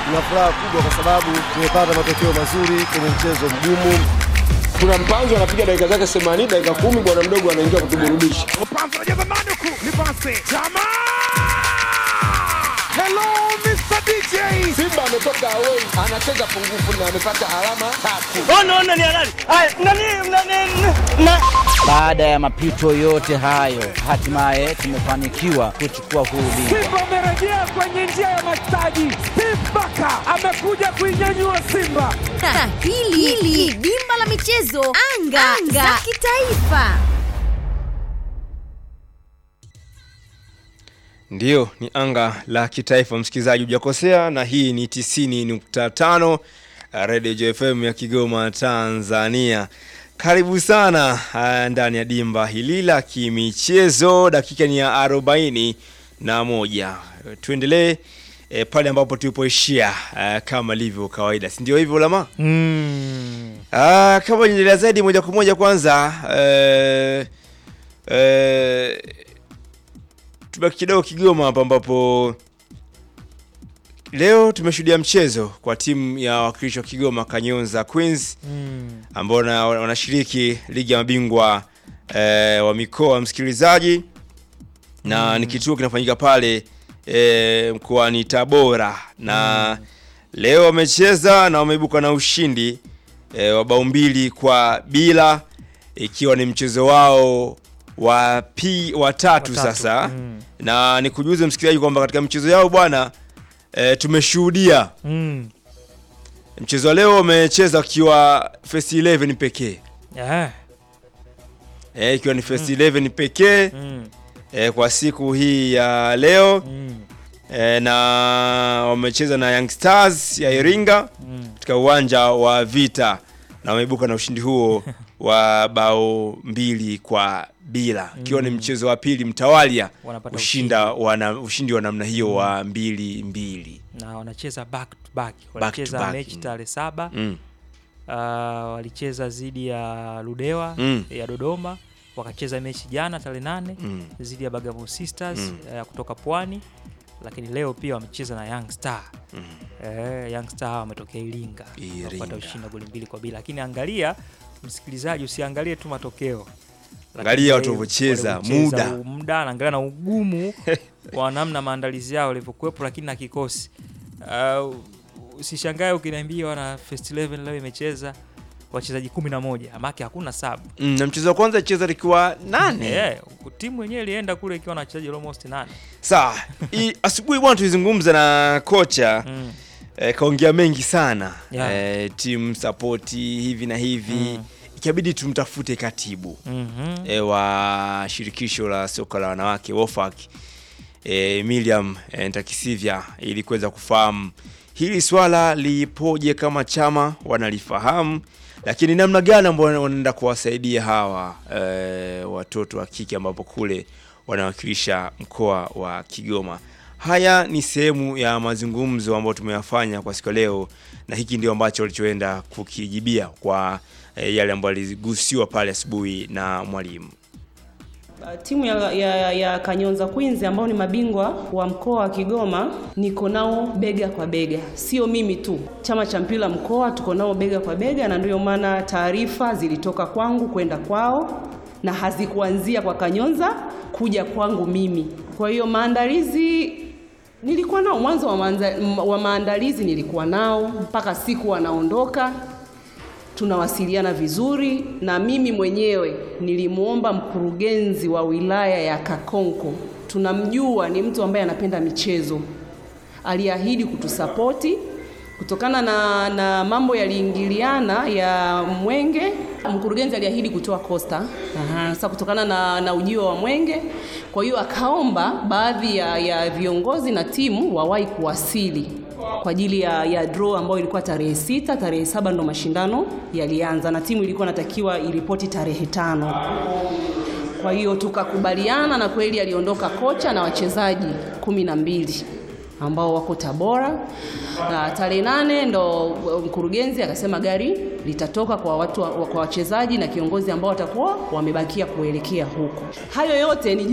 Tuna furaha kubwa kwa sababu tumepata matokeo mazuri kwenye mchezo mgumu. Kuna mpanzo anapiga dakika zake 80 dakika kumi, bwana mdogo anaingia kutuburudisha. Mpanzo anajaza Manuku, ni pasi Chama. Hello Mr DJ. Simba ametoka away, anacheza pungufu na amepata alama tatu. Ona ona ni halali. Haya, nani nani na Baada ya mapito yote hayo, hatimaye tumefanikiwa kuchukua huu ubingwa. Simba amerejea kwenye njia ya mastaji. Steve Barker amekuja kuinyanyua Simba. Na hili hili dimba la michezo anga, anga. za kitaifa. Ndiyo, ni anga la kitaifa, msikilizaji, hujakosea, na hii ni 90.5 Radio JFM ya Kigoma, Tanzania. Karibu sana ah, ndani ya dimba hili la kimichezo. Dakika ni ya arobaini na moja. Tuendelee eh, pale ambapo tulipoishia eh, kama ilivyo kawaida, si ndio hivyo Lama? Ah, kama endelea zaidi moja kwa moja kwanza eh, eh, tubaki kidogo Kigoma hapa ambapo leo tumeshuhudia mchezo kwa timu ya wakilishi wa Kigoma Kanyonza Queens ambao na- wanashiriki ligi ya mabingwa eh, wa mikoa msikilizaji, na ni kituo kinafanyika pale eh, mkoani Tabora na leo wamecheza na wameibuka na ushindi eh, wa bao mbili kwa bila ikiwa ni mchezo wao wa pi wa tatu sasa na nikujuze msikilizaji kwamba katika mchezo yao bwana e, tumeshuhudia Mm. mchezo wa leo wamecheza wakiwa first 11 pekee Yeah. e, ikiwa ni first 11 pekee Mm. e, kwa siku hii ya leo Mm. e, na wamecheza na Young Stars ya Iringa Mm. katika uwanja wa Vita na wameibuka na ushindi huo wa bao mbili kwa bila ikiwa ni mchezo wa pili mtawalia Wanapata ushinda wana, ushindi wa namna hiyo wa mbili mbili na wanacheza back to back to walicheza back, mechi mm. tarehe saba mm. uh, walicheza dhidi ya Ludewa Mm. ya Dodoma wakacheza mechi jana tarehe nane Mm. dhidi ya Bagamoyo Sisters Mm. uh, kutoka Pwani, lakini leo pia wamecheza na Young Star Mm. eh, Young Star wametokea Iringa Iringa. kupata ushindi wa goli mbili kwa bila, lakini angalia msikilizaji, usiangalie tu matokeo Lakini Angalia watu wale- walivyocheza, walivyocheza, muda. u- muda naangalia na ugumu wa namna maandalizi yao walivyokuwepo, lakini na kikosi uh, usishangae ukiniambia wana first 11 leo imecheza wachezaji kumi na moja amake hakuna sabu Mm, na mchezo wa kwanza cheza likiwa nane yeah, timu yenyewe ilienda kule ikiwa na wachezaji almost nane sawa i- asubuhi bwana tulizungumza na kocha mm. eh, kaongea mengi sana Yeah. eh, team support hivi na hivi Mm. ikabidi tumtafute katibu mm e, wa shirikisho la soka la wanawake WOFAC e, Miriam e, Ntakisivya ili kuweza kufahamu hili swala lipoje, kama chama wanalifahamu, lakini namna gani ambao wanaenda kuwasaidia hawa e, watoto wa kike ambapo kule wanawakilisha mkoa wa Kigoma. Haya ni sehemu ya mazungumzo ambayo tumeyafanya kwa siku ya leo, na hiki ndio ambacho walichoenda kukijibia kwa e, yale ambayo aligusiwa pale asubuhi na mwalimu. Uh, Timu ya, ya, ya Kanyonza Queens ambao ni mabingwa wa mkoa wa Kigoma niko nao bega kwa bega, sio mimi tu, chama cha mpira mkoa tuko nao bega kwa bega, na ndio maana taarifa zilitoka kwangu kwenda kwao na hazikuanzia kwa Kanyonza kuja kwangu mimi. Kwa hiyo maandalizi nilikuwa nao mwanzo wa, maanza, wa maandalizi nilikuwa nao mpaka siku wanaondoka tunawasiliana vizuri na mimi mwenyewe nilimwomba mkurugenzi wa wilaya ya Kakonko, tunamjua ni mtu ambaye anapenda michezo, aliahidi kutusapoti kutokana na, na mambo yaliingiliana ya Mwenge. Mkurugenzi aliahidi kutoa kosta Aha, sasa kutokana na, na ujio wa Mwenge, kwa hiyo akaomba baadhi ya, ya viongozi na timu wawahi kuwasili kwa ajili ya, ya draw ambayo ilikuwa tarehe sita. Tarehe saba ndo mashindano yalianza na timu ilikuwa natakiwa iripoti tarehe tano. Kwa hiyo tukakubaliana na kweli aliondoka kocha na wachezaji kumi na mbili ambao wako Tabora na tarehe nane ndo mkurugenzi akasema gari litatoka kwa watu wa- kwa wachezaji na kiongozi ambao watakuwa wamebakia kuelekea huko. Hayo yote ni